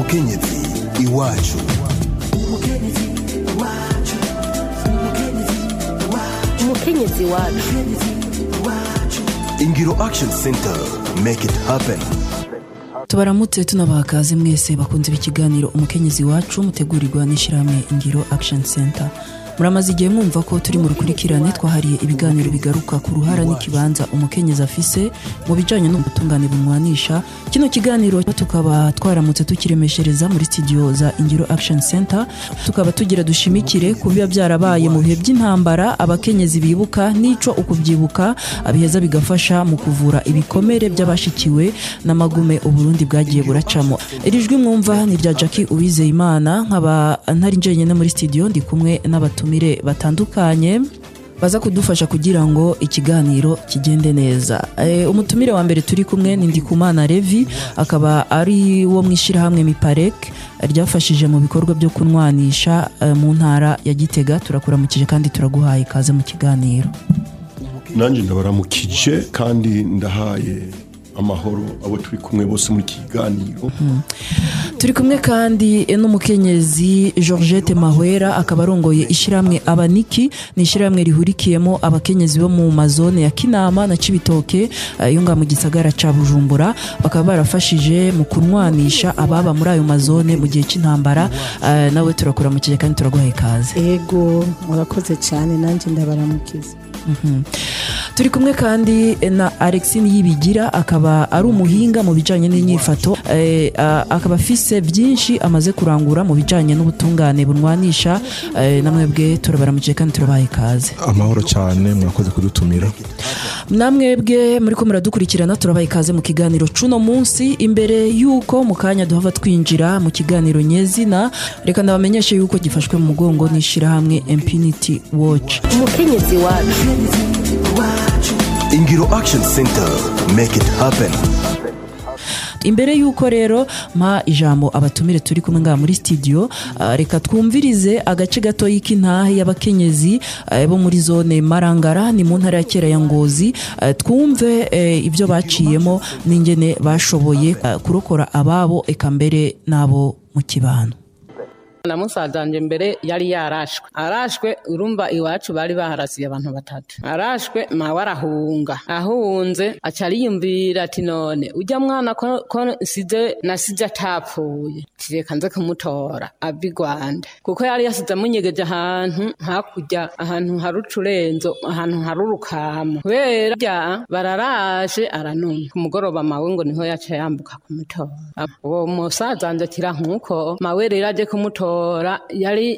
umukenyezi iwacu umukenyezi wacu ingiro action center make it happen tubaramutse tunabaha kaze mwese bakunze ikiganiro umukenyezi wacu mutegurirwa n'ishyirahamwe ingiro action center muramaze igihe mwumva ko turi mu rukurikirane twahariye ibiganiro bigaruka ku ruhara n'ikibanza umukenyezi afise mu bijyanye n'ubutungane bumwanisha kino kiganiro tukaba twaramutse tukiremeshereza muri studio za ingiro action center tukaba tugira dushimikire ku biba byarabaye mu bihe by'intambara abakenyezi bibuka n'ico ukubyibuka abiheza bigafasha mu kuvura ibikomere by'abashikiwe n'amagume uburundi bwagiye buracamo iri jwi mwumva ni rya jackie uwizeyimana nkaba ntari njyenyine muri studio ndi kumwe n'abatumire batandukanye baza kudufasha kugira ngo ikiganiro kigende neza e, umutumire wa mbere turi kumwe ni ndikumana revi akaba ari wo mu ishyirahamwe miparek ryafashije mu bikorwa byo kunwanisha e, mu ntara ya gitega turakuramukije kandi turaguhaye ikaze mu kiganiro nanjye ndabaramukije kandi ndahaye amahoro abo turi kumwe bose muri iki kiganiro turi kumwe kandi n'umukenyezi georgette mahwera akaba arongoye ishyirahamwe abaniki ni ishyirahamwe rihurikiyemo abakenyezi bo mu mazone ya kinama na cibitoke eh, yo ngaha mu gisagara ca bujumbura bakaba barafashije mu kunwanisha ababa muri ayo mazone mu gihe cy'intambara eh, nawe turakuramukije kandi turaguhaye ikaze ego murakoze cyane nanjye ndabaramukiza turi kumwe kandi na alexine yibigira akaba ari umuhinga mu bijyanye n'inyifato eh, ah, akaba afise byinshi amaze kurangura mu bijyanye n'ubutungane bunwanisha eh, namwebwe turabaramukije kandi turabaha ikaze amahoro cyane mwakoze kudutumira namwebwe muri ko muradukurikirana turabaha ikaze mu kiganiro cuno munsi imbere y'uko mu kanya duhava twinjira mu kiganiro nyezina reka ndabamenyeshe y'uko gifashwe mu mugongo n'ishyirahamwe impunity watch umukenyezi wacu ingiro action center make it happen imbere y'uko rero mpa ijambo abatumire turi kumwe ngaha muri studio ah, reka twumvirize agace gato y'intahe y'abakenyezi ah, bo muri zone marangara ni mu ntara ya kera ya ngozi Ah, twumve eh, ibyo baciyemo n'ingene bashoboye ah, kurokora ababo eka mbere n'abo mu kibano na musaza wanje mbere yari yarashwe arashwe urumva iwacu bari baharasiye abantu batatu arashwe mawe arahunga ahunze aca ariyumvira ati none ujya mwana ko, ko nsize nasize atapfuye tireka nze kumutora ava i rwanda kuko yari yasize amunyegeje ahantu hakurya ahantu hari ucurenzo ahantu hari urukamo kubera bya bararashe aranuma ku mugoroba mawe ngo niho yaca yambuka kumutora uwo musaza wanje akira nkuko mawe rero aje kumutora yari